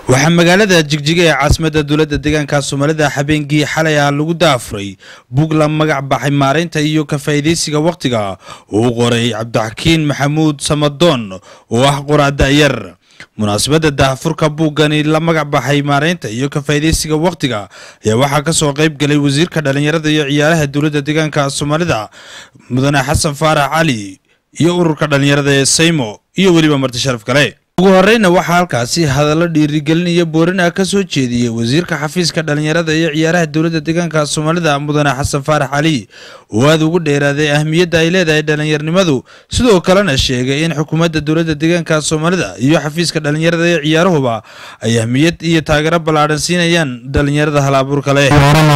waxaa magaalada jigjiga ee caasimadda dowladda deegaanka soomaalida habeenkii xalay ah lagu daafuray bug la magac baxay maaraynta iyo ka faa'iidaysiga wakhtiga uu qoray cabdixakiin maxamuud samadoon oo ah qoraa da'yar munaasabadda daahfurka buuggani la magac baxay maaraynta iyo ka faa'iidaysiga wakhtiga ayaa waxaa ka soo qayb galay wasiirka dhallinyarada iyo ciyaaraha dowladda deegaanka soomaalida mudane xasan faarax cali iyo ururka dhallinyarada ee saymo iyo weliba marti sharaf kale ugu horeyna waxaa halkaasi hadallo dhiirigelin iyo boorin ah ka soo jeediyey wasiirka xafiiska dhallinyarada iyo ciyaaraha dowladda deegaanka soomaalida mudane xasan faarax cali oo aada ugu dheeraaday ahmiyadda ay leedahay dhallinyarnimadu sidoo kalena sheegay in xukuumadda dowladda deegaanka soomaalida iyo xafiiska dhallinyarada iyo ciyaaruhuba ay ahmiyad iyo taageero ballaadhan siinayaan dhallinyarada hal-abuurka leh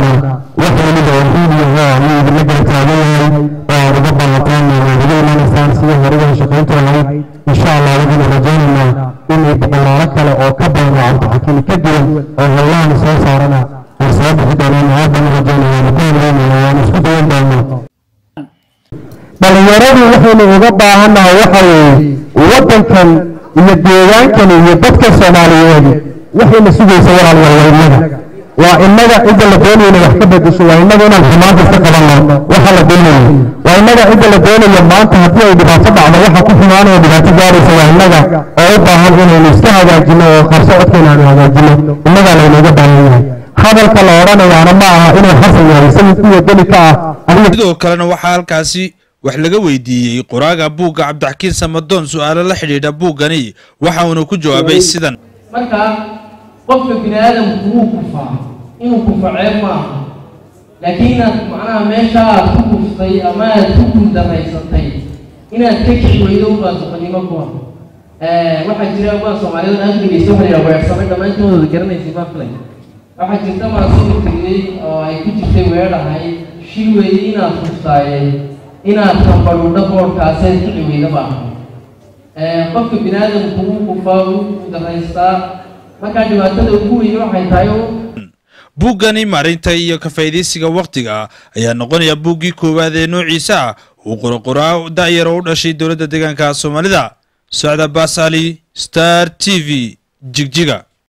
insha allah waxaynu rajaynaynaa inay boqolaalo kale oo ka badan oo cabdixakiin ka duwan oo howlahan soo saarana ay soo bixi doonaan aad baan u rajaynaya ku haleynaya waanu isku dayan doonaa dhalinyaradu waxaynu uga baahannahay waxa weeye waddankan iyo deegaankan iyo dadka soomaaliyeed waxayna sugaysa walaalwalwaynada waa innaga cidda la doonayna wax ka bedesho waa innaga inaan xumaan kasta qabanno waxa la doonayo waa innaga cidda la doonayo maanta haddii ay dhibaato dhacdo waxa ku xumaanaya dhibaato gaaraysa waa innaga oo u baahan inaynu iska hagaajino oo qarso codkeena aanu hagaajino innagaa laynooga baahan yahay hadalka la odhanayaana ma aha inuu xasan yahay isagii kuwa deli ka ah sidoo kalena waxaa halkaasi wax laga weydiiyey qoraaga buugga cabdixakiin samadoon su-aalo la xidhiidha buuggani waxa uuna ku jawaabay sidan marka qofka bini aadamku wuu kufaa inuu kufa ceeb ma aha laakiin inaad macnaha meesha aad ku kuftay ama aad ku guuldaraysatay inaad ka kici weydo ubaa suqanimo ku ah waxaa jira baa soomaaliyadu aad dhegeysta waxa la yidhaha weersame dhammaantoodooda garanaysay baa filay waxaa jirta maasida tegey oo ay ku jirtay weedhahay shil weeye inaad kuftaaye inaad kambadhudha boodhkaaseed kici weyda ma aha qofka bini aadamku wuu kufaa wuu guuldaraystaa markaa dhibaatada ugu weyne waxay tahay buuggani marinta iyo ka faa'iidaysiga wakhtiga ayaa noqonaya buuggii koowaad ee noociisa ah uu qoroqoraa da'yar oo u dhashay dowladda deegaanka soomaalida socda baas ali star t v jigjiga